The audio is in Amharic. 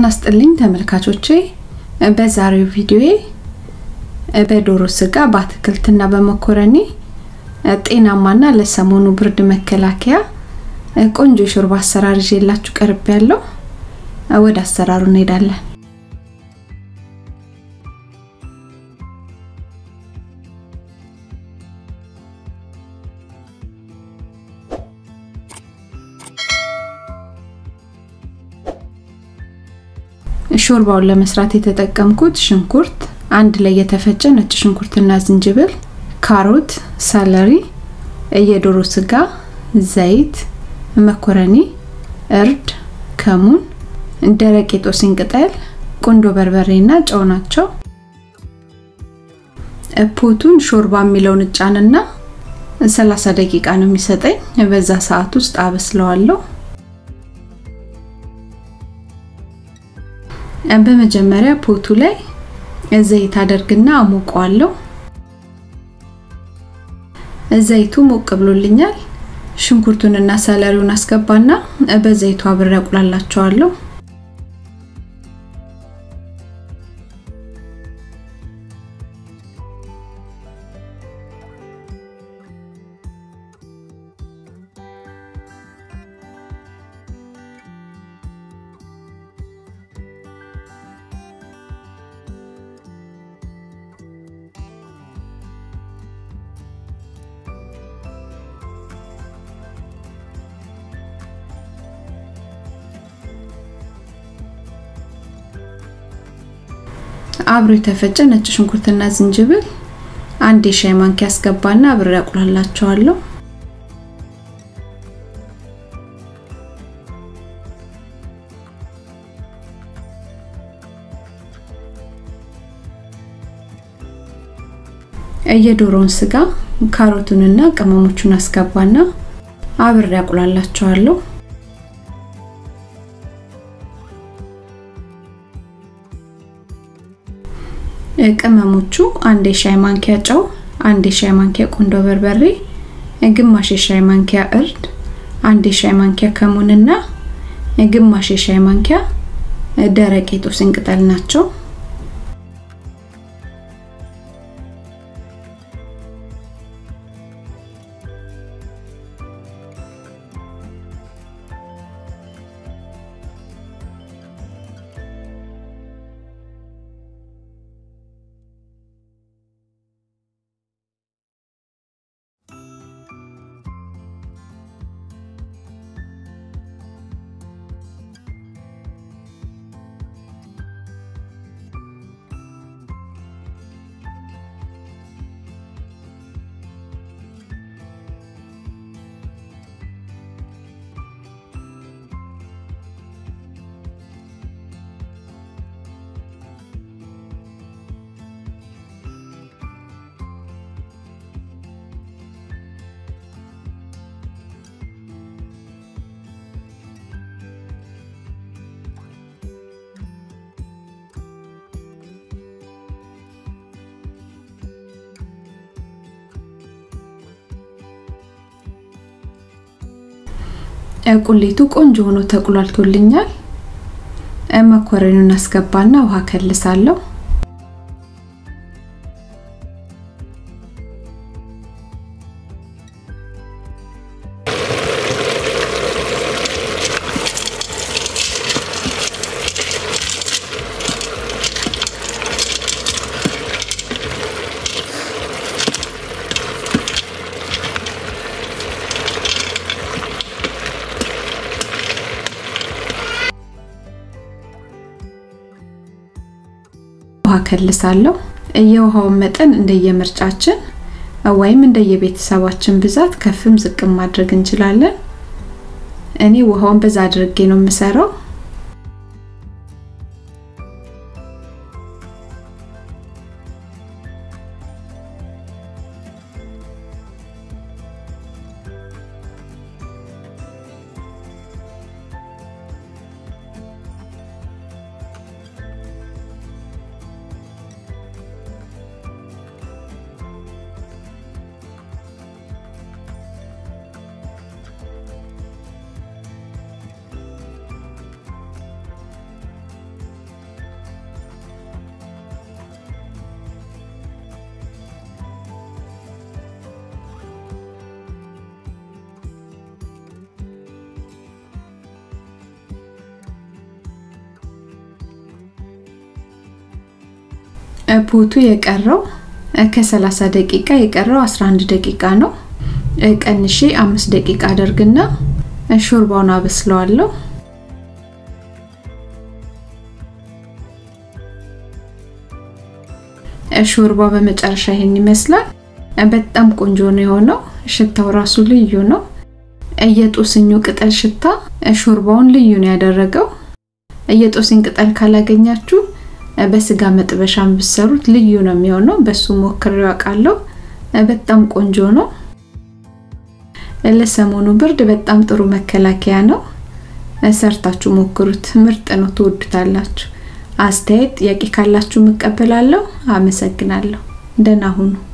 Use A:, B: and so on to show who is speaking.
A: ጤና ስጥልኝ ተመልካቾቼ በዛሬው ቪዲዮዬ በዶሮ ስጋ በአትክልትና በመኮረኒ ጤናማና ለሰሞኑ ብርድ መከላከያ ቆንጆ የሾርባ አሰራር ይዤላችሁ ቀርብ ያለው ወደ አሰራሩ እንሄዳለን ሾርባውን ለመስራት የተጠቀምኩት ሽንኩርት አንድ ላይ የተፈጨ ነጭ ሽንኩርትና ዝንጅብል፣ ካሮት፣ ሰለሪ፣ የዶሮ ስጋ፣ ዘይት፣ መኮረኒ፣ እርድ፣ ከሙን፣ ደረቅ የጦስኝ ቅጠል፣ ቁንዶ በርበሬና ጨው ናቸው። ፖቱን ሾርባ የሚለውን እጫንና 30 ደቂቃ ነው የሚሰጠኝ። በዛ ሰዓት ውስጥ አበስለዋለሁ። በመጀመሪያ ፖቱ ላይ ዘይት አደርግና አሞቀዋለሁ። ዘይቱ ሞቅ ብሎልኛል። ሽንኩርቱንና ሰለሪውን አስገባና በዘይቱ አብሬ አቁላላቸዋለሁ። አብሮ የተፈጨ ነጭ ሽንኩርትና ዝንጅብል አንድ የሻይ ማንኪያ አስገባና አብሬ አቁላላቸዋለሁ። የዶሮውን ስጋ ካሮቱንና ቅመሞቹን አስገባና አብሬ አቁላላቸዋለሁ። ቅመሞቹ አንድ የሻይ ማንኪያ ጨው፣ አንድ የሻይ ማንኪያ ቁንዶ በርበሬ፣ ግማሽ የሻይ ማንኪያ እርድ፣ አንድ የሻይ ማንኪያ ከሙንና ግማሽ የሻይ ማንኪያ ደረቅ የጦስኝ ቅጠል ናቸው። ቁሌቱ ቆንጆ ሆኖ ተቁላልቶልኛል። መኮረኒውን አስገባና ውሃ ከልሳለሁ። ውሃ ከልሳለሁ። የውሃውን መጠን እንደየምርጫችን ወይም እንደየቤተሰባችን ብዛት ከፍም ዝቅም ማድረግ እንችላለን። እኔ ውሃውን በዛ አድርጌ ነው የምሰራው። ፖቱ የቀረው ከ30 ደቂቃ የቀረው 11 ደቂቃ ነው። ቀንሼ አምስት ደቂቃ አደርግና ሾርባውን አበስለዋለሁ። ሾርባው በመጨረሻ ይሄን ይመስላል። በጣም ቆንጆ ነው የሆነው። ሽታው ራሱ ልዩ ነው። የጦስኙ ቅጠል ሽታ ሾርባውን ልዩ ነው ያደረገው። የጦስኝ ቅጠል ካላገኛችሁ በስጋ መጥበሻም ብሰሩት ልዩ ነው የሚሆነው። በሱ ሞክሬው አውቃለሁ። በጣም ቆንጆ ነው። ለሰሞኑ ብርድ በጣም ጥሩ መከላከያ ነው። ሰርታችሁ ሞክሩት። ምርጥ ነው፣ ትወዱታላችሁ። አስተያየት፣ ጥያቄ ካላችሁ እቀበላለሁ። አመሰግናለሁ። ደህና ሁኑ።